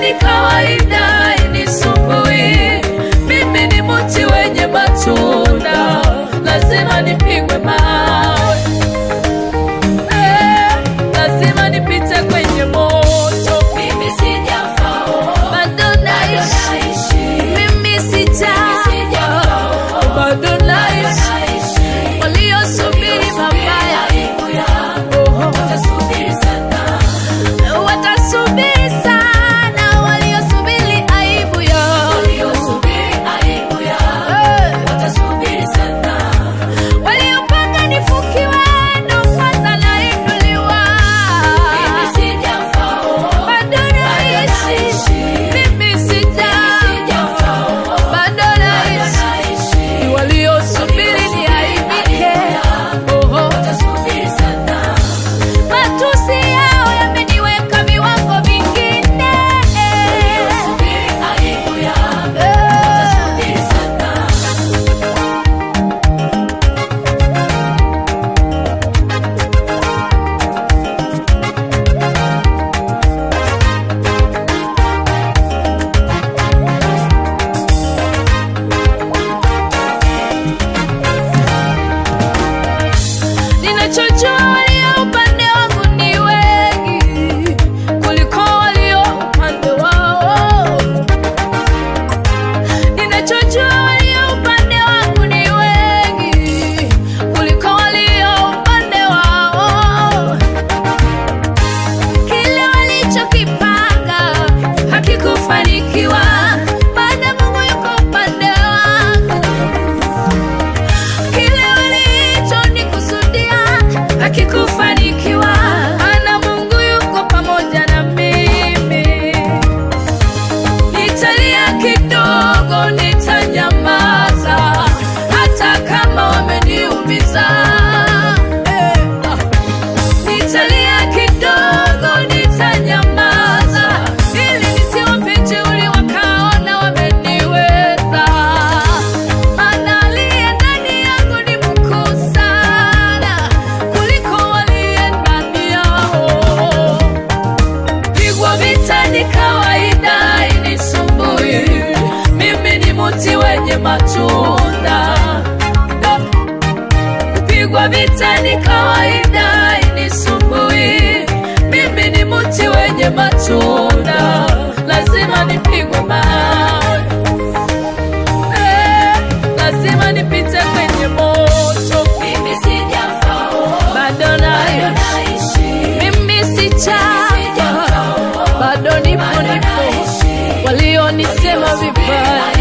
ni kawaida inisumbui. Mimi ni mti wenye matunda, lazima nipigwe mawe. Eh, lazima nipite kwenye moto. Mimi sijafa, Bado naishi, mimi sijafa, bado naishi. naishi. Waliosubiri mabaya Aibu yangu watasubiri sana. watasubiri sana, waliosubiri aibu yao. Waliosubiri aibu yangu Eh, watasubiri sana. waliopanga nifukiwe ndo kwanza nainuliwa. Mimi sijafa, Bado naishi, mimi sijafa, sijafa, bado naishi. naishi. Waliosubiri niaibike, oho. Watasubiri sana. Matusi yao yameniweka viwango vingine. Waliosubiri aibu yangu Eh. watasubiri sana. Ninachojua walio upande wangu ni wengi kuliko walio upande wao. Ninachojua walio upande wangu ni wengi kuliko walio upande wao. Kile walichokipanga hakikufanikiwa, maana Mungu yuko upande wangu kile walichonikusudia hakikufanikiwa, maana Mungu yuko pamoja na mimi. Nitalia kidogo, nitanyamaza hata kama wameniumiza. Eh, ah. Nitalia kidogo, nitanyamaza ili nisiwape jeuri wakaona wameniweza. Maana aliye ndani yangu ni mkuu sana kuliko waliye ndani yao. Pigwa vita ni kawaida, inisumbui. Mimi ni mti wenye matunda. Kupigwa vita ni kawaida, inisumbui. Mimi ni mti wenye matunda, lazima nipigwe mawe. Eh, lazima nipite kwenye moto. Mimi sijafa, Bado bado nayo naishi. mimi sijafa, bado nipo nipo, walionisema vibaya